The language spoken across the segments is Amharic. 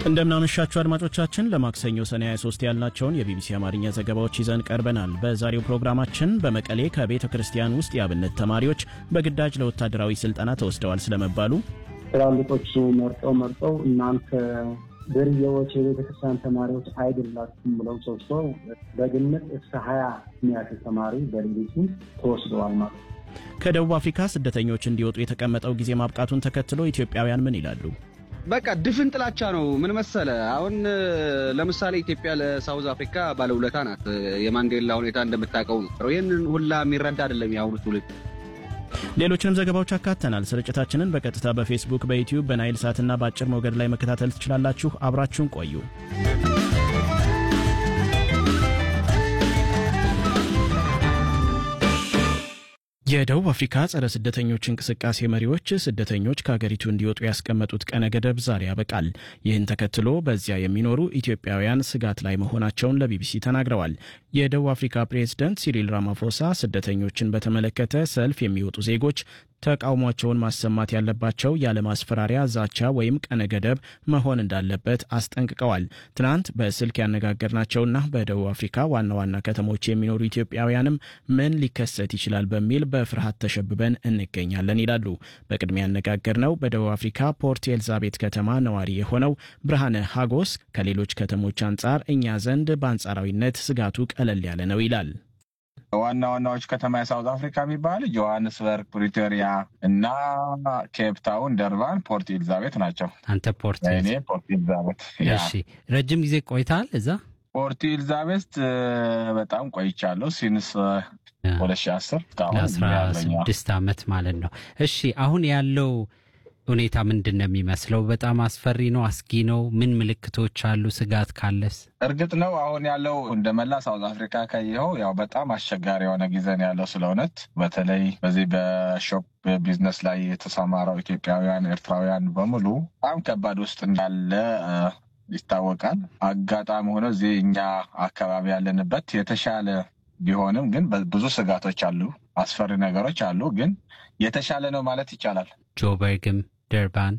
እንደምናመሻችሁ አድማጮቻችን ለማክሰኞ ሰኔ 23 ያልናቸውን የቢቢሲ አማርኛ ዘገባዎች ይዘን ቀርበናል። በዛሬው ፕሮግራማችን በመቀሌ ከቤተ ክርስቲያን ውስጥ የአብነት ተማሪዎች በግዳጅ ለወታደራዊ ስልጠና ተወስደዋል ስለመባሉ፣ ትላልቆቹ መርጠው መርጠው እናንተ ድርዬዎች የቤተ ክርስቲያን ተማሪዎች አይደላችሁም ብለው ሰብስበው በግምት እስከ ሀያ የሚያክል ተማሪ በሌሊቱ ተወስደዋል ማለት ነው። ከደቡብ አፍሪካ ስደተኞች እንዲወጡ የተቀመጠው ጊዜ ማብቃቱን ተከትሎ ኢትዮጵያውያን ምን ይላሉ? በቃ ድፍን ጥላቻ ነው። ምን መሰለ፣ አሁን ለምሳሌ ኢትዮጵያ ለሳውዝ አፍሪካ ባለውለታ ናት። የማንዴላ ሁኔታ እንደምታውቀው ነው። ይህንን ሁላ የሚረዳ አይደለም የአሁኑ ትውልድ። ሌሎችንም ዘገባዎች አካተናል። ስርጭታችንን በቀጥታ በፌስቡክ፣ በዩቲዩብ፣ በናይል ሳትና በአጭር ሞገድ ላይ መከታተል ትችላላችሁ። አብራችሁን ቆዩ። የደቡብ አፍሪካ ጸረ ስደተኞች እንቅስቃሴ መሪዎች ስደተኞች ከሀገሪቱ እንዲወጡ ያስቀመጡት ቀነ ገደብ ዛሬ ያበቃል። ይህን ተከትሎ በዚያ የሚኖሩ ኢትዮጵያውያን ስጋት ላይ መሆናቸውን ለቢቢሲ ተናግረዋል። የደቡብ አፍሪካ ፕሬዝደንት ሲሪል ራማፎሳ ስደተኞችን በተመለከተ ሰልፍ የሚወጡ ዜጎች ተቃውሟቸውን ማሰማት ያለባቸው ያለ ማስፈራሪያ፣ ዛቻ ወይም ቀነ ገደብ መሆን እንዳለበት አስጠንቅቀዋል። ትናንት በስልክ ያነጋገርናቸውና በደቡብ አፍሪካ ዋና ዋና ከተሞች የሚኖሩ ኢትዮጵያውያንም ምን ሊከሰት ይችላል በሚል በፍርሃት ተሸብበን እንገኛለን ይላሉ። በቅድሚያ ያነጋገርነው በደቡብ አፍሪካ ፖርት ኤልዛቤት ከተማ ነዋሪ የሆነው ብርሃነ ሀጎስ ከሌሎች ከተሞች አንጻር እኛ ዘንድ በአንጻራዊነት ስጋቱ ቀለል ያለ ነው ይላል። ዋና ዋናዎች ከተማ የሳውዝ አፍሪካ የሚባል ጆሃንስበርግ፣ ፕሪቶሪያ እና ኬፕታውን፣ ደርባን፣ ፖርት ኤልዛቤት ናቸው። አንተ ፖርት እኔ ፖርት ኤልዛቤት። እሺ፣ ረጅም ጊዜ ቆይተሃል እዛ? ፖርት ኤልዛቤት በጣም ቆይቻለሁ። ሲንስ ሁለት ሺህ አስር ለአስራ ስድስት ዓመት ማለት ነው። እሺ አሁን ያለው ሁኔታ ምንድን ነው የሚመስለው? በጣም አስፈሪ ነው? አስጊ ነው? ምን ምልክቶች አሉ? ስጋት ካለስ? እርግጥ ነው አሁን ያለው እንደ መላ ሳውዝ አፍሪካ ካየኸው ያው በጣም አስቸጋሪ የሆነ ጊዜ ነው ያለው። ስለ እውነት በተለይ በዚህ በሾፕ ቢዝነስ ላይ የተሰማራው ኢትዮጵያውያን፣ ኤርትራውያን በሙሉ በጣም ከባድ ውስጥ እንዳለ ይታወቃል። አጋጣሚ ሆኖ እዚህ እኛ አካባቢ ያለንበት የተሻለ ቢሆንም ግን ብዙ ስጋቶች አሉ፣ አስፈሪ ነገሮች አሉ። ግን የተሻለ ነው ማለት ይቻላል። ጆበርግም ደርባን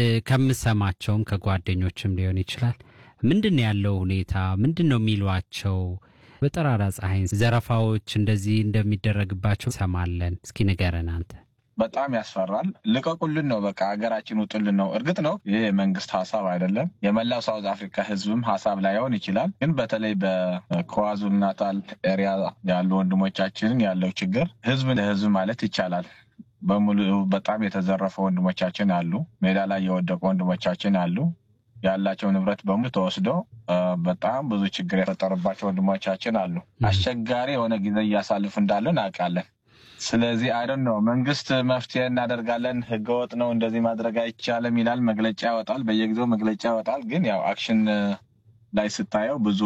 ከምሰማቸውም ከጓደኞችም ሊሆን ይችላል። ምንድን ነው ያለው ሁኔታ? ምንድን ነው የሚሏቸው? በጠራራ ፀሐይ ዘረፋዎች እንደዚህ እንደሚደረግባቸው ሰማለን። እስኪ ንገረን አንተ። በጣም ያስፈራል። ልቀቁልን ነው በቃ ሀገራችን ውጡልን ነው። እርግጥ ነው ይህ የመንግስት ሀሳብ አይደለም፣ የመላው ሳውዝ አፍሪካ ህዝብም ሀሳብ ላይሆን ይችላል። ግን በተለይ በኳዙሉ ናታል ኤሪያ ያሉ ወንድሞቻችንን ያለው ችግር ህዝብ ለህዝብ ማለት ይቻላል በሙሉ በጣም የተዘረፈ ወንድሞቻችን አሉ። ሜዳ ላይ የወደቁ ወንድሞቻችን አሉ። ያላቸው ንብረት በሙሉ ተወስዶ በጣም ብዙ ችግር የፈጠሩባቸው ወንድሞቻችን አሉ። አስቸጋሪ የሆነ ጊዜ እያሳልፍ እንዳለ እናውቃለን። ስለዚህ አይደን ነው መንግስት መፍትሄ እናደርጋለን፣ ህገወጥ ነው፣ እንደዚህ ማድረግ አይቻልም ይላል፣ መግለጫ ያወጣል፣ በየጊዜው መግለጫ ያወጣል። ግን ያው አክሽን ላይ ስታየው ብዙ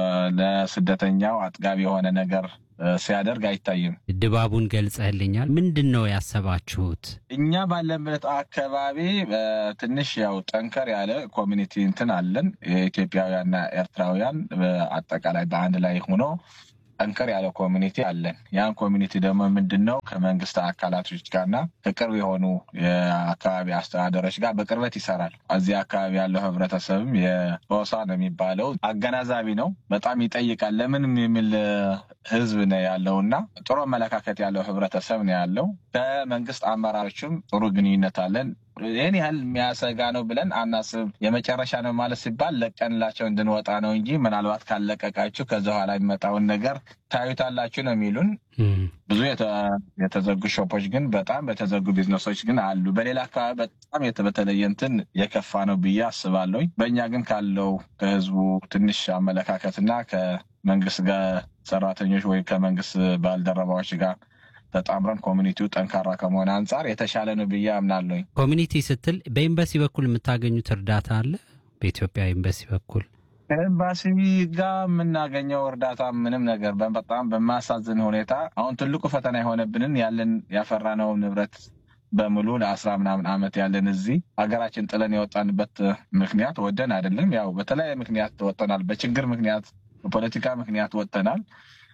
ለስደተኛው አጥጋቢ የሆነ ነገር ሲያደርግ አይታይም። ድባቡን ገልጸህልኛል። ምንድን ነው ያሰባችሁት? እኛ ባለንበት አካባቢ ትንሽ ያው ጠንከር ያለ ኮሚኒቲ እንትን አለን። የኢትዮጵያውያንና ኤርትራውያን አጠቃላይ በአንድ ላይ ሆኖ ጠንከር ያለ ኮሚኒቲ አለን። ያን ኮሚኒቲ ደግሞ ምንድን ነው ከመንግስት አካላቶች ጋርና ከቅርብ የሆኑ የአካባቢ አስተዳደሮች ጋር በቅርበት ይሰራል። እዚህ አካባቢ ያለው ህብረተሰብም የቦሳ ነው የሚባለው አገናዛቢ ነው። በጣም ይጠይቃል። ለምንም የሚል ህዝብ ነው ያለው እና ጥሩ አመለካከት ያለው ህብረተሰብ ነው ያለው። ከመንግስት አመራሮችም ጥሩ ግንኙነት አለን። ይህን ያህል የሚያሰጋ ነው ብለን አናስብ። የመጨረሻ ነው ማለት ሲባል ለቀንላቸው እንድንወጣ ነው እንጂ ምናልባት ካለቀቃችሁ ከዚ በኋላ የሚመጣውን ነገር ታዩታላችሁ ነው የሚሉን። ብዙ የተዘጉ ሾፖች ግን በጣም በተዘጉ ቢዝነሶች ግን አሉ። በሌላ አካባቢ በጣም በተለየ እንትን የከፋ ነው ብዬ አስባለሁ። በእኛ ግን ካለው ከህዝቡ ትንሽ አመለካከትና ከመንግስት ጋር ሰራተኞች ወይም ከመንግስት ባልደረባዎች ጋር ተጣምረን ኮሚኒቲው ጠንካራ ከመሆነ አንጻር የተሻለ ነው ብዬ አምናለሁኝ። ኮሚኒቲ ስትል በኤምባሲ በኩል የምታገኙት እርዳታ አለ? በኢትዮጵያ ኤምባሲ በኩል ከኤምባሲ ጋር የምናገኘው እርዳታ ምንም ነገር በጣም በማሳዝን ሁኔታ አሁን ትልቁ ፈተና የሆነብንን ያለን ያፈራነው ንብረት በሙሉ ለአስራ ምናምን ዓመት ያለን እዚህ ሀገራችን ጥለን የወጣንበት ምክንያት ወደን አይደለም። ያው በተለያየ ምክንያት ወጥተናል። በችግር ምክንያት፣ በፖለቲካ ምክንያት ወጥተናል።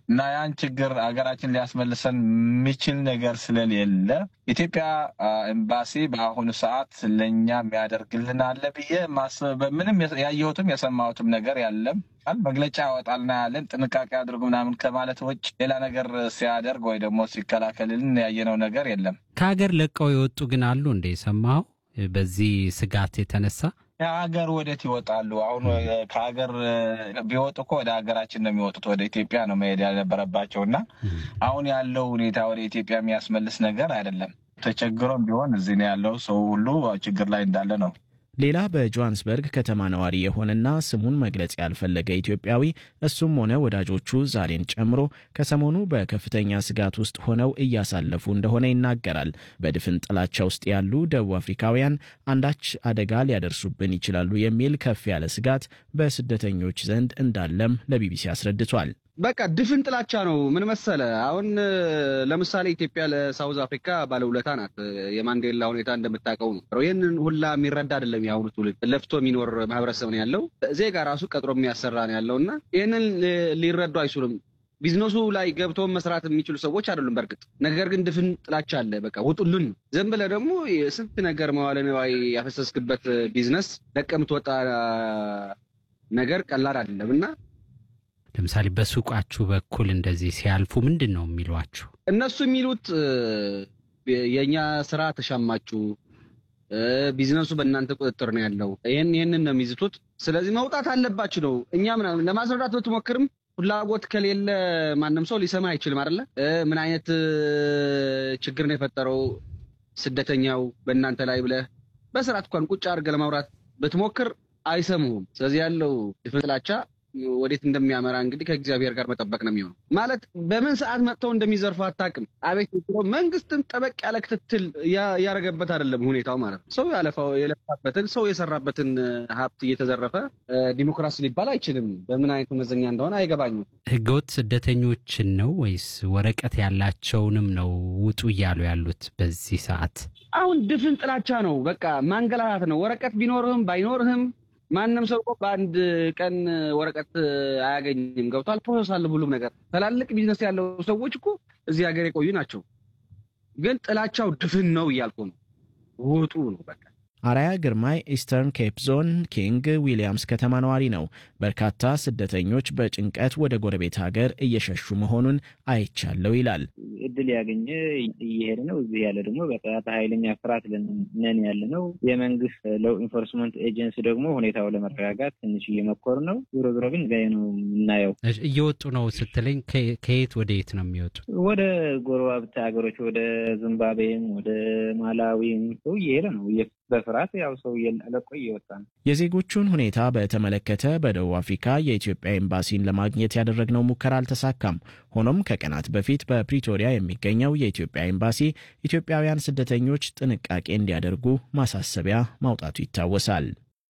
እና ያን ችግር ሀገራችን ሊያስመልሰን የሚችል ነገር ስለሌለ ኢትዮጵያ ኤምባሲ በአሁኑ ሰዓት ለእኛ የሚያደርግልን አለ ብዬ ማስብ ምንም ያየሁትም የሰማሁትም ነገር ያለም መግለጫ ያወጣልና ያለን ጥንቃቄ አድርጉ ምናምን ከማለት ውጭ ሌላ ነገር ሲያደርግ ወይ ደግሞ ሲከላከልልን ያየነው ነገር የለም። ከሀገር ለቀው የወጡ ግን አሉ እንደ የሰማኸው በዚህ ስጋት የተነሳ ከሀገር ወዴት ይወጣሉ? አሁን ከሀገር ቢወጡ እኮ ወደ ሀገራችን ነው የሚወጡት። ወደ ኢትዮጵያ ነው መሄድ ያልነበረባቸው እና አሁን ያለው ሁኔታ ወደ ኢትዮጵያ የሚያስመልስ ነገር አይደለም። ተቸግሮም ቢሆን እዚህ ነው ያለው ሰው ሁሉ ችግር ላይ እንዳለ ነው። ሌላ በጆሃንስበርግ ከተማ ነዋሪ የሆነና ስሙን መግለጽ ያልፈለገ ኢትዮጵያዊ እሱም ሆነ ወዳጆቹ ዛሬን ጨምሮ ከሰሞኑ በከፍተኛ ስጋት ውስጥ ሆነው እያሳለፉ እንደሆነ ይናገራል። በድፍን ጥላቻ ውስጥ ያሉ ደቡብ አፍሪካውያን አንዳች አደጋ ሊያደርሱብን ይችላሉ የሚል ከፍ ያለ ስጋት በስደተኞች ዘንድ እንዳለም ለቢቢሲ አስረድቷል። በቃ ድፍን ጥላቻ ነው። ምን መሰለ፣ አሁን ለምሳሌ ኢትዮጵያ ለሳውዝ አፍሪካ ባለውለታ ናት። የማንዴላ ሁኔታ እንደምታውቀው ነው። ይህንን ሁላ የሚረዳ አይደለም የአሁኑ ትውልድ። ለፍቶ የሚኖር ማህበረሰብ ነው ያለው። ዜጋ ራሱ ቀጥሮ የሚያሰራ ነው ያለው እና ይህንን ሊረዱ አይችሉም። ቢዝነሱ ላይ ገብተው መስራት የሚችሉ ሰዎች አይደሉም። በእርግጥ ነገር ግን ድፍን ጥላቻ አለ። በቃ ውጡልን። ዝም ብለህ ደግሞ ስንት ነገር መዋለ ንዋይ ያፈሰስክበት ቢዝነስ ለቀምትወጣ ነገር ቀላል አይደለም እና ለምሳሌ በሱቃችሁ በኩል እንደዚህ ሲያልፉ ምንድን ነው የሚሏችሁ? እነሱ የሚሉት የእኛ ስራ ተሻማችሁ፣ ቢዝነሱ በእናንተ ቁጥጥር ነው ያለው፣ ይህን ይህንን ነው የሚዝቱት። ስለዚህ መውጣት አለባችሁ ነው። እኛ ምናምን ለማስረዳት ብትሞክርም ፍላጎት ከሌለ ማንም ሰው ሊሰማ አይችልም አይደለ? ምን አይነት ችግር ነው የፈጠረው ስደተኛው በእናንተ ላይ ብለህ በስርዓት እንኳን ቁጭ አድርገህ ለማውራት ብትሞክር አይሰሙህም። ስለዚህ ያለው ድፍን ጥላቻ ወዴት እንደሚያመራ እንግዲህ ከእግዚአብሔር ጋር መጠበቅ ነው የሚሆነው። ማለት በምን ሰዓት መጥተው እንደሚዘርፉ አታውቅም። አቤት መንግስትም ጠበቅ ያለ ክትትል እያደረገበት አይደለም ሁኔታው ማለት ነው። ሰው ያለፋው የለፋበትን ሰው የሰራበትን ሀብት እየተዘረፈ ዲሞክራሲ ሊባል አይችልም። በምን አይነቱ መዘኛ እንደሆነ አይገባኝም። ህገወጥ ስደተኞችን ነው ወይስ ወረቀት ያላቸውንም ነው ውጡ እያሉ ያሉት በዚህ ሰዓት? አሁን ድፍን ጥላቻ ነው። በቃ ማንገላታት ነው። ወረቀት ቢኖርህም ባይኖርህም ማንም ሰው በአንድ ቀን ወረቀት አያገኝም። ገብቷል። ፕሮሰስ አለ ሁሉም ነገር። ትላልቅ ቢዝነስ ያለው ሰዎች እኮ እዚህ ሀገር የቆዩ ናቸው። ግን ጥላቻው ድፍን ነው እያልኩ ነው። ውጡ ነው በቃ። አራያ ግርማይ ኢስተርን ኬፕ ዞን ኪንግ ዊሊያምስ ከተማ ነዋሪ ነው። በርካታ ስደተኞች በጭንቀት ወደ ጎረቤት ሀገር እየሸሹ መሆኑን አይቻለው ይላል። እድል ያገኘ እየሄደ ነው። እዚህ ያለ ደግሞ በቃ በኃይለኛ ፍርሃት ነን ያለ ነው። የመንግስት ሎው ኢንፎርስመንት ኤጀንሲ ደግሞ ሁኔታው ለመረጋጋት ትንሽ እየመኮሩ ነው። ዞሮ ዞሮ ግን ጋ ነው የምናየው። እየወጡ ነው ስትለኝ ከየት ወደ የት ነው የሚወጡ? ወደ ጎረቤት ሀገሮች ወደ ዚምባብዌም ወደ ማላዊም ሰው እየሄደ ነው በፍርሃት ያው ሰው ለቆ እየወጣ ነው። የዜጎቹን ሁኔታ በተመለከተ በደቡብ አፍሪካ የኢትዮጵያ ኤምባሲን ለማግኘት ያደረግነው ሙከራ አልተሳካም። ሆኖም ከቀናት በፊት በፕሪቶሪያ የሚገኘው የኢትዮጵያ ኤምባሲ ኢትዮጵያውያን ስደተኞች ጥንቃቄ እንዲያደርጉ ማሳሰቢያ ማውጣቱ ይታወሳል።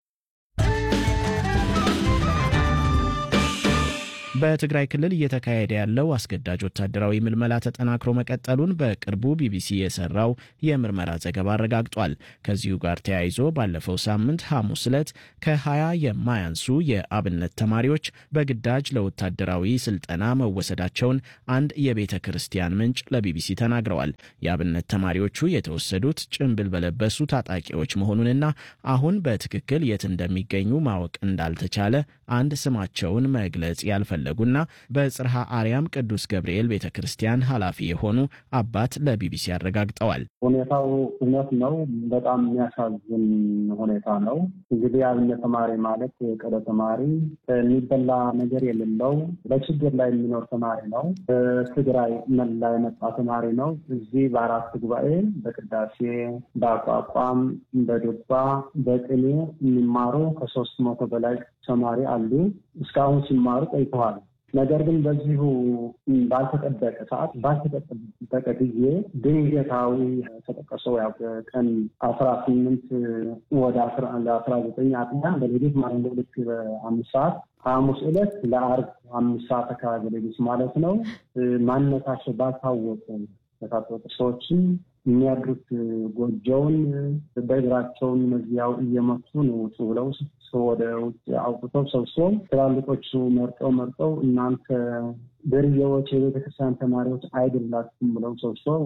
በትግራይ ክልል እየተካሄደ ያለው አስገዳጅ ወታደራዊ ምልመላ ተጠናክሮ መቀጠሉን በቅርቡ ቢቢሲ የሰራው የምርመራ ዘገባ አረጋግጧል። ከዚሁ ጋር ተያይዞ ባለፈው ሳምንት ሐሙስ ዕለት ከ20 የማያንሱ የአብነት ተማሪዎች በግዳጅ ለወታደራዊ ስልጠና መወሰዳቸውን አንድ የቤተ ክርስቲያን ምንጭ ለቢቢሲ ተናግረዋል። የአብነት ተማሪዎቹ የተወሰዱት ጭንብል በለበሱ ታጣቂዎች መሆኑንና አሁን በትክክል የት እንደሚገኙ ማወቅ እንዳልተቻለ አንድ ስማቸውን መግለጽ ያልፈለጉና በጽርሐ አርያም ቅዱስ ገብርኤል ቤተ ክርስቲያን ኃላፊ የሆኑ አባት ለቢቢሲ አረጋግጠዋል። ሁኔታው እውነት ነው። በጣም የሚያሳዝን ሁኔታ ነው። እንግዲህ አብነት ተማሪ ማለት የቀደ ተማሪ የሚበላ ነገር የሌለው በችግር ላይ የሚኖር ተማሪ ነው። በትግራይ መላ የመጣ ተማሪ ነው። እዚህ በአራት ጉባኤ በቅዳሴ፣ በአቋቋም፣ በዱባ፣ በቅኔ የሚማሩ ከሶስት መቶ በላይ ተማሪ አሉ። እስካሁን ሲማሩ ቆይተዋል። ነገር ግን በዚሁ ባልተጠበቀ ሰዓት ባልተጠበቀ ጊዜ ድንገታዊ ተጠቀሰው ያው ቀን አስራ ስምንት ወደ አስራ ዘጠኝ አጥቢያ በሌሊት ማለት ነው ልክ በአምስት ሰዓት ሐሙስ ዕለት ለአርብ አምስት ሰዓት አካባቢ ሌሊት ማለት ነው ማንነታቸው ባልታወቁ የታጠቁ ሰዎችን የሚያድሩት ጎጆውን በእግራቸውን መዚያው እየመቱ ነው ውጡ ብለው ወደ ውጭ አውጥተው ሰብስበው ትላልቆቹ መርጠው መርጠው እናንተ ድርዬዎች የቤተክርስቲያን ተማሪዎች አይደላችሁም ብለው ሰብስበው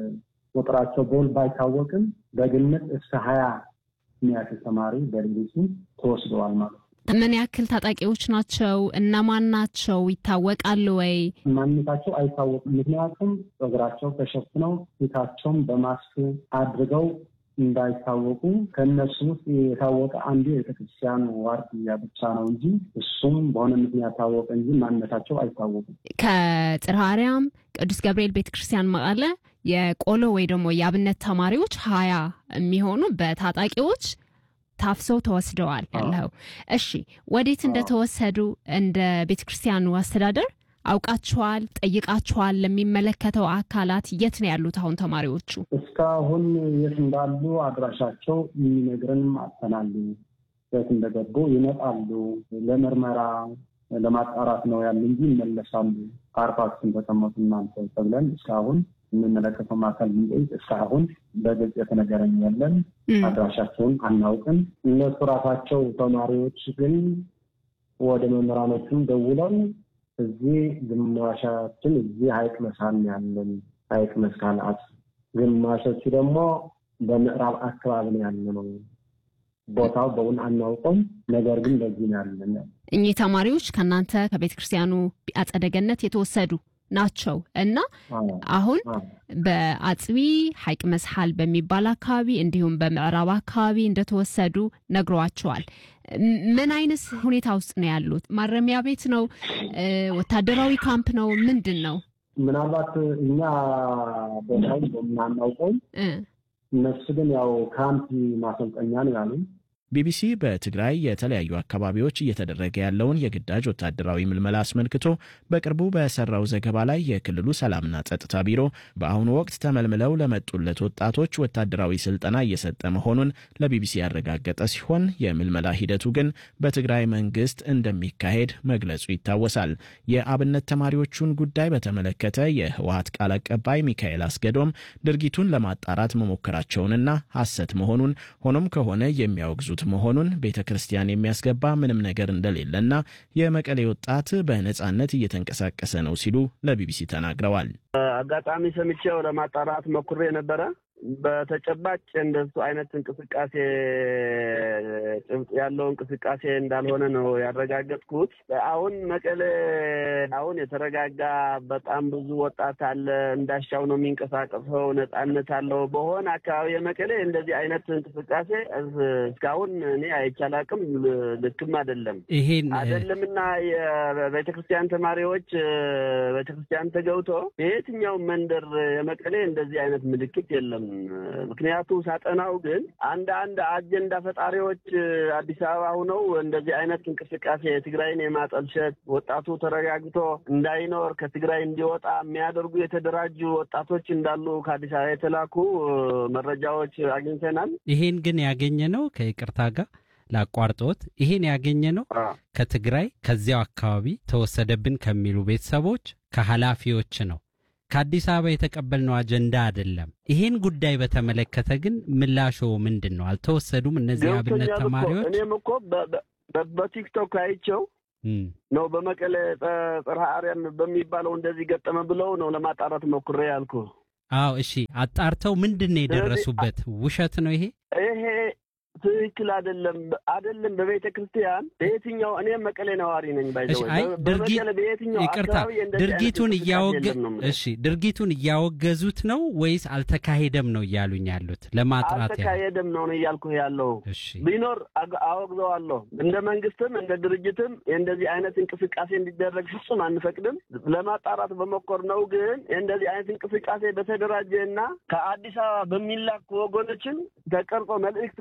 ቁጥራቸው በውል ባይታወቅም በግምት እስከ ሀያ የሚያክል ተማሪ በሌሊቱ ተወስደዋል ማለት ነው። ምን ያክል ታጣቂዎች ናቸው? እነማን ናቸው? ይታወቃሉ ወይ? ማንነታቸው አይታወቅም። ምክንያቱም እግራቸው ተሸፍነው ፊታቸውን በማስክ አድርገው እንዳይታወቁ ከእነሱ ውስጥ የታወቀ አንዱ የቤተክርስቲያን ዋርድያ ብቻ ነው እንጂ እሱም በሆነ ምክንያት ታወቀ እንጂ ማንነታቸው አይታወቁም። ከጽርሐ አርያም ቅዱስ ገብርኤል ቤተክርስቲያን መቀለ የቆሎ ወይ ደግሞ የአብነት ተማሪዎች ሀያ የሚሆኑ በታጣቂዎች ታፍሰው ተወስደዋል ያለው። እሺ ወዴት እንደተወሰዱ እንደ ቤተክርስቲያኑ አስተዳደር አውቃችኋል? ጠይቃችኋል? ለሚመለከተው አካላት የት ነው ያሉት አሁን ተማሪዎቹ? እስካሁን የት እንዳሉ አድራሻቸው የሚነግረንም አጥተናል። የት እንደገቡ ይመጣሉ፣ ለምርመራ ለማጣራት ነው ያሉ እንጂ ይመለሳሉ። አርፋችን ተቀመጡ እናንተ ተብለን እስካሁን የሚመለከተው አካል ብንጠይቅ እስካሁን በግልጽ የተነገረኝ የለን። አድራሻቸውን አናውቅም። እነሱ ራሳቸው ተማሪዎች ግን ወደ መምህራኖቹም ደውለው እዚህ ግማሻችን እዚህ ሀይቅ መሳል ያለን ሀይቅ መስካል አት ግማሾቹ ደግሞ በምዕራብ አካባቢ ነው ያለ ነው። ቦታው በውን አናውቀውም። ነገር ግን በዚህ ነው ያለን። እኚህ ተማሪዎች ከእናንተ ከቤተ ክርስቲያኑ አጸደ ገነት የተወሰዱ ናቸው እና አሁን በአጽቢ ሀይቅ መስሐል በሚባል አካባቢ እንዲሁም በምዕራብ አካባቢ እንደተወሰዱ ነግሯቸዋል። ምን አይነት ሁኔታ ውስጥ ነው ያሉት? ማረሚያ ቤት ነው? ወታደራዊ ካምፕ ነው? ምንድን ነው? ምናልባት እኛ ቦታውን በምናናውቀውም እነሱ ግን ያው ካምፕ ማሰልጠኛ ነው ያሉ ቢቢሲ በትግራይ የተለያዩ አካባቢዎች እየተደረገ ያለውን የግዳጅ ወታደራዊ ምልመላ አስመልክቶ በቅርቡ በሰራው ዘገባ ላይ የክልሉ ሰላምና ጸጥታ ቢሮ በአሁኑ ወቅት ተመልምለው ለመጡለት ወጣቶች ወታደራዊ ስልጠና እየሰጠ መሆኑን ለቢቢሲ ያረጋገጠ ሲሆን የምልመላ ሂደቱ ግን በትግራይ መንግስት እንደሚካሄድ መግለጹ ይታወሳል። የአብነት ተማሪዎቹን ጉዳይ በተመለከተ የህወሀት ቃል አቀባይ ሚካኤል አስገዶም ድርጊቱን ለማጣራት መሞከራቸውንና ሐሰት መሆኑን ሆኖም ከሆነ የሚያወግዙት መሆኑን ቤተ ክርስቲያን የሚያስገባ ምንም ነገር እንደሌለና የመቀሌ ወጣት በነጻነት እየተንቀሳቀሰ ነው ሲሉ ለቢቢሲ ተናግረዋል። አጋጣሚ ሰምቼው ለማጣራት ሞክሬ ነበረ። በተጨባጭ እንደሱ አይነት እንቅስቃሴ ጭብጥ ያለው እንቅስቃሴ እንዳልሆነ ነው ያረጋገጥኩት። አሁን መቀሌ አሁን የተረጋጋ በጣም ብዙ ወጣት አለ። እንዳሻው ነው የሚንቀሳቀሰው፣ ነጻነት አለው። በሆነ አካባቢ የመቀሌ እንደዚህ አይነት እንቅስቃሴ እስካሁን እኔ አይቻላቅም፣ ልክም አይደለም ይሄን አይደለምና የቤተክርስቲያን ተማሪዎች ቤተክርስቲያን ተገብቶ በየትኛው መንደር የመቀሌ እንደዚህ አይነት ምልክት የለም። ምክንያቱ ሳጠናው ግን አንድ አንድ አጀንዳ ፈጣሪዎች አዲስ አበባ ሁነው እንደዚህ አይነት እንቅስቃሴ ትግራይን የማጠልሸት ወጣቱ ተረጋግቶ እንዳይኖር ከትግራይ እንዲወጣ የሚያደርጉ የተደራጁ ወጣቶች እንዳሉ ከአዲስ አበባ የተላኩ መረጃዎች አግኝተናል። ይሄን ግን ያገኘ ነው ከይቅርታ ጋር ላቋርጦት ይሄን ያገኘ ነው ከትግራይ ከዚያው አካባቢ ተወሰደብን ከሚሉ ቤተሰቦች ከኃላፊዎች ነው ከአዲስ አበባ የተቀበልነው አጀንዳ አይደለም። ይሄን ጉዳይ በተመለከተ ግን ምላሾ ምንድን ነው? አልተወሰዱም እነዚህ አብነት ተማሪዎች? እኔም እኮ በቲክቶክ አይቸው ነው በመቀሌ ጽርሐ አርያም በሚባለው እንደዚህ ገጠመ ብለው ነው ለማጣራት ሞክሬ ያልኩ። አዎ እሺ፣ አጣርተው ምንድን ነው የደረሱበት? ውሸት ነው ይሄ ይሄ ትክክል አይደለም። አይደለም በቤተ ክርስቲያን በየትኛው እኔ መቀሌ ነዋሪ ነኝ። አይ ይቅርታ፣ ድርጊቱን እያወገ እሺ፣ ድርጊቱን እያወገዙት ነው ወይስ አልተካሄደም ነው እያሉኝ ያሉት? ለማጥራት አልተካሄደም ነው ነው እያልኩ ያለው። ቢኖር አወግዘዋለሁ። እንደ መንግስትም እንደ ድርጅትም እንደዚህ አይነት እንቅስቃሴ እንዲደረግ ፍጹም አንፈቅድም። ለማጣራት በሞከር ነው ግን እንደዚህ አይነት እንቅስቃሴ በተደራጀ እና ከአዲስ አበባ በሚላኩ ወገኖችን ተቀርጾ መልእክት ቀርጸው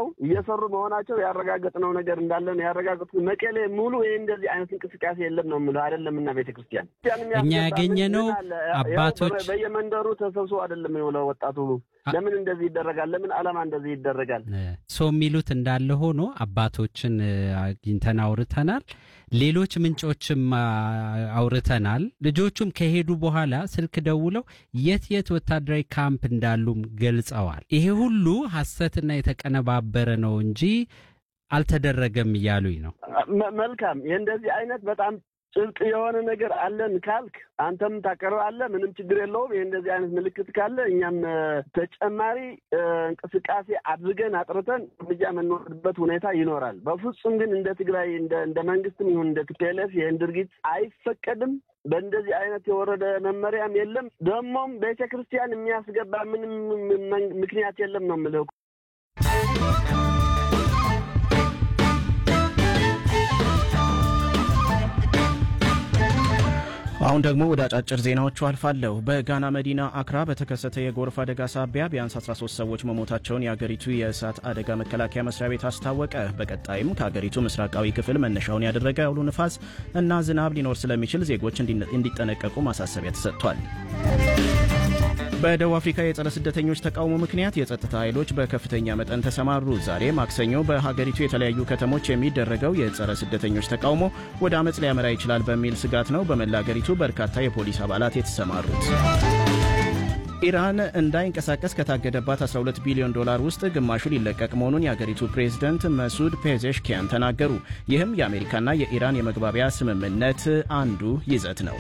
እየሰሩ መሆናቸው ያረጋገጥነው ነገር እንዳለ ነው ያረጋገጡት። መቀሌ ሙሉ ይህ እንደዚህ አይነት እንቅስቃሴ የለም ነው የምለው አይደለም እና ቤተክርስቲያን እኛ ያገኘነው አባቶች በየመንደሩ ተሰብስቦ አይደለም የውለው ወጣቱ ለምን እንደዚህ ይደረጋል? ለምን ዓላማ እንደዚህ ይደረጋል? ሰው የሚሉት እንዳለ ሆኖ አባቶችን አግኝተን አውርተናል። ሌሎች ምንጮችም አውርተናል። ልጆቹም ከሄዱ በኋላ ስልክ ደውለው የት የት ወታደራዊ ካምፕ እንዳሉም ገልጸዋል። ይሄ ሁሉ ሐሰትና የተቀነባበረ ነው እንጂ አልተደረገም እያሉኝ ነው። መልካም። የእንደዚህ አይነት በጣም ጭብጥ የሆነ ነገር አለን ካልክ አንተም ታቀርብ አለ ምንም ችግር የለውም። ይህ እንደዚህ አይነት ምልክት ካለ እኛም ተጨማሪ እንቅስቃሴ አድርገን አጥርተን እርምጃ የምንወስድበት ሁኔታ ይኖራል። በፍጹም ግን እንደ ትግራይ እንደ መንግስትም ይሁን እንደ ቲፒኤልኤፍ ይህን ድርጊት አይፈቀድም። በእንደዚህ አይነት የወረደ መመሪያም የለም። ደግሞም ቤተ ክርስቲያን የሚያስገባ ምንም ምክንያት የለም ነው የምልህ። አሁን ደግሞ ወደ አጫጭር ዜናዎቹ አልፋለሁ። በጋና መዲና አክራ በተከሰተ የጎርፍ አደጋ ሳቢያ ቢያንስ 13 ሰዎች መሞታቸውን የአገሪቱ የእሳት አደጋ መከላከያ መስሪያ ቤት አስታወቀ። በቀጣይም ከአገሪቱ ምስራቃዊ ክፍል መነሻውን ያደረገ አውሎ ንፋስ እና ዝናብ ሊኖር ስለሚችል ዜጎች እንዲጠነቀቁ ማሳሰቢያ ተሰጥቷል። በደቡብ አፍሪካ የጸረ ስደተኞች ተቃውሞ ምክንያት የጸጥታ ኃይሎች በከፍተኛ መጠን ተሰማሩ። ዛሬ ማክሰኞ በሀገሪቱ የተለያዩ ከተሞች የሚደረገው የጸረ ስደተኞች ተቃውሞ ወደ አመፅ ሊያመራ ይችላል በሚል ስጋት ነው በመላ አገሪቱ በርካታ የፖሊስ አባላት የተሰማሩት። ኢራን እንዳይንቀሳቀስ ከታገደባት 12 ቢሊዮን ዶላር ውስጥ ግማሹ ሊለቀቅ መሆኑን የአገሪቱ ፕሬዝደንት መሱድ ፔዜሽኪያን ተናገሩ። ይህም የአሜሪካና የኢራን የመግባቢያ ስምምነት አንዱ ይዘት ነው።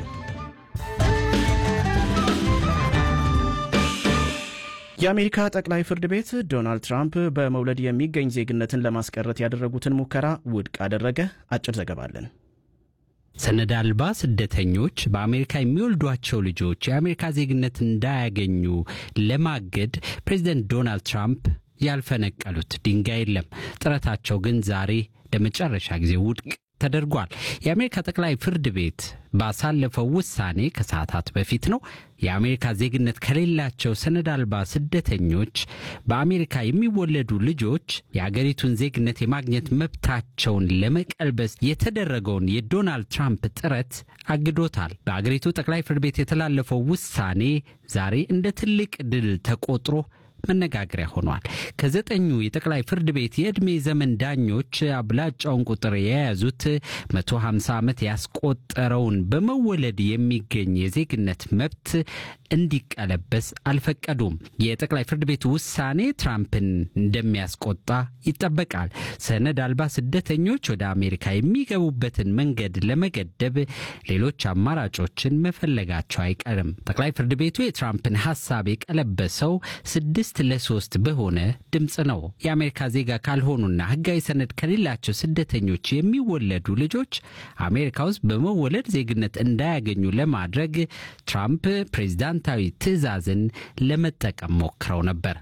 የአሜሪካ ጠቅላይ ፍርድ ቤት ዶናልድ ትራምፕ በመውለድ የሚገኝ ዜግነትን ለማስቀረት ያደረጉትን ሙከራ ውድቅ አደረገ። አጭር ዘገባ አለን። ሰነድ አልባ ስደተኞች በአሜሪካ የሚወልዷቸው ልጆች የአሜሪካ ዜግነት እንዳያገኙ ለማገድ ፕሬዚደንት ዶናልድ ትራምፕ ያልፈነቀሉት ድንጋይ የለም። ጥረታቸው ግን ዛሬ ለመጨረሻ ጊዜ ውድቅ ተደርጓል። የአሜሪካ ጠቅላይ ፍርድ ቤት ባሳለፈው ውሳኔ ከሰዓታት በፊት ነው የአሜሪካ ዜግነት ከሌላቸው ሰነድ አልባ ስደተኞች በአሜሪካ የሚወለዱ ልጆች የአገሪቱን ዜግነት የማግኘት መብታቸውን ለመቀልበስ የተደረገውን የዶናልድ ትራምፕ ጥረት አግዶታል። በአገሪቱ ጠቅላይ ፍርድ ቤት የተላለፈው ውሳኔ ዛሬ እንደ ትልቅ ድል ተቆጥሮ መነጋገሪያ ሆኗል። ከዘጠኙ የጠቅላይ ፍርድ ቤት የዕድሜ ዘመን ዳኞች አብላጫውን ቁጥር የያዙት 150 ዓመት ያስቆጠረውን በመወለድ የሚገኝ የዜግነት መብት እንዲቀለበስ አልፈቀዱም። የጠቅላይ ፍርድ ቤቱ ውሳኔ ትራምፕን እንደሚያስቆጣ ይጠበቃል። ሰነድ አልባ ስደተኞች ወደ አሜሪካ የሚገቡበትን መንገድ ለመገደብ ሌሎች አማራጮችን መፈለጋቸው አይቀርም። ጠቅላይ ፍርድ ቤቱ የትራምፕን ሀሳብ የቀለበሰው ስድስት ለሶስት በሆነ ድምፅ ነው። የአሜሪካ ዜጋ ካልሆኑና ሕጋዊ ሰነድ ከሌላቸው ስደተኞች የሚወለዱ ልጆች አሜሪካ ውስጥ በመወለድ ዜግነት እንዳያገኙ ለማድረግ ትራምፕ ፕሬዝዳንታዊ ትዕዛዝን ለመጠቀም ሞክረው ነበር።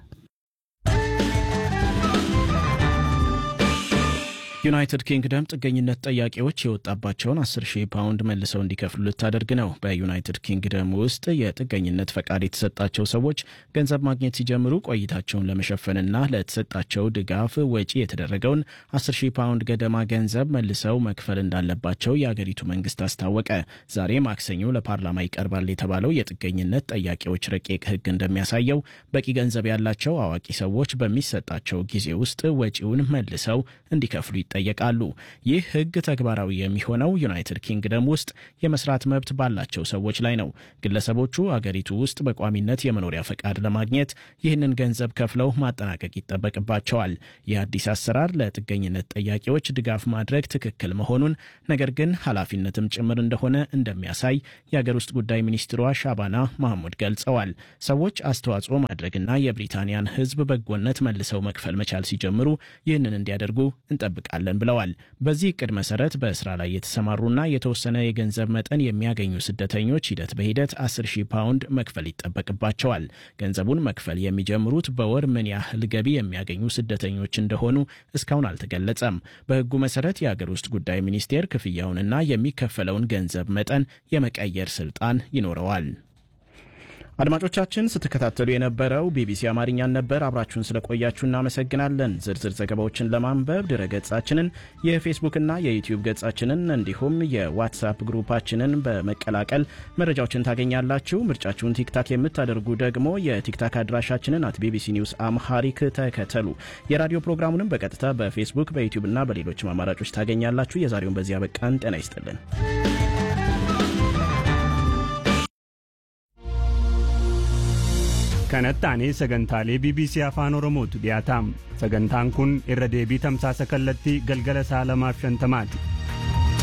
ዩናይትድ ኪንግደም ጥገኝነት ጠያቂዎች የወጣባቸውን 10 ሺህ ፓውንድ መልሰው እንዲከፍሉ ልታደርግ ነው። በዩናይትድ ኪንግደም ውስጥ የጥገኝነት ፈቃድ የተሰጣቸው ሰዎች ገንዘብ ማግኘት ሲጀምሩ ቆይታቸውን ለመሸፈንና ለተሰጣቸው ድጋፍ ወጪ የተደረገውን 10 ሺህ ፓውንድ ገደማ ገንዘብ መልሰው መክፈል እንዳለባቸው የአገሪቱ መንግስት አስታወቀ። ዛሬ ማክሰኞ ለፓርላማ ይቀርባል የተባለው የጥገኝነት ጠያቂዎች ረቂቅ ሕግ እንደሚያሳየው በቂ ገንዘብ ያላቸው አዋቂ ሰዎች በሚሰጣቸው ጊዜ ውስጥ ወጪውን መልሰው እንዲከፍሉ ይጠየቃሉ። ይህ ህግ ተግባራዊ የሚሆነው ዩናይትድ ኪንግደም ውስጥ የመስራት መብት ባላቸው ሰዎች ላይ ነው። ግለሰቦቹ አገሪቱ ውስጥ በቋሚነት የመኖሪያ ፈቃድ ለማግኘት ይህንን ገንዘብ ከፍለው ማጠናቀቅ ይጠበቅባቸዋል። ይህ አዲስ አሰራር ለጥገኝነት ጠያቂዎች ድጋፍ ማድረግ ትክክል መሆኑን ነገር ግን ኃላፊነትም ጭምር እንደሆነ እንደሚያሳይ የአገር ውስጥ ጉዳይ ሚኒስትሯ ሻባና ማህሙድ ገልጸዋል። ሰዎች አስተዋጽኦ ማድረግና የብሪታንያን ህዝብ በጎነት መልሰው መክፈል መቻል ሲጀምሩ ይህንን እንዲያደርጉ እንጠብቃለን እንሰራለን ብለዋል። በዚህ እቅድ መሰረት በስራ ላይ የተሰማሩና የተወሰነ የገንዘብ መጠን የሚያገኙ ስደተኞች ሂደት በሂደት 10 ሺህ ፓውንድ መክፈል ይጠበቅባቸዋል። ገንዘቡን መክፈል የሚጀምሩት በወር ምን ያህል ገቢ የሚያገኙ ስደተኞች እንደሆኑ እስካሁን አልተገለጸም። በህጉ መሰረት የአገር ውስጥ ጉዳይ ሚኒስቴር ክፍያውንና የሚከፈለውን ገንዘብ መጠን የመቀየር ስልጣን ይኖረዋል። አድማጮቻችን ስትከታተሉ የነበረው ቢቢሲ አማርኛን ነበር። አብራችሁን ስለቆያችሁ እናመሰግናለን። ዝርዝር ዘገባዎችን ለማንበብ ድረ ገጻችንን፣ የፌስቡክና የዩቲዩብ ገጻችንን እንዲሁም የዋትሳፕ ግሩፓችንን በመቀላቀል መረጃዎችን ታገኛላችሁ። ምርጫችሁን ቲክታክ የምታደርጉ ደግሞ የቲክታክ አድራሻችንን አት ቢቢሲ ኒውስ አምሃሪክ ተከተሉ። የራዲዮ ፕሮግራሙንም በቀጥታ በፌስቡክ በዩቲዩብና በሌሎችም አማራጮች ታገኛላችሁ። የዛሬውን በዚያ በቃን። ጤና ይስጥልን። kanatti aanee sagantaalee bbc afaan oromootu dhiyaataam sagantaan kun irra deebii tamsaasa kallattii galgala sa'a lamaaf shantamaati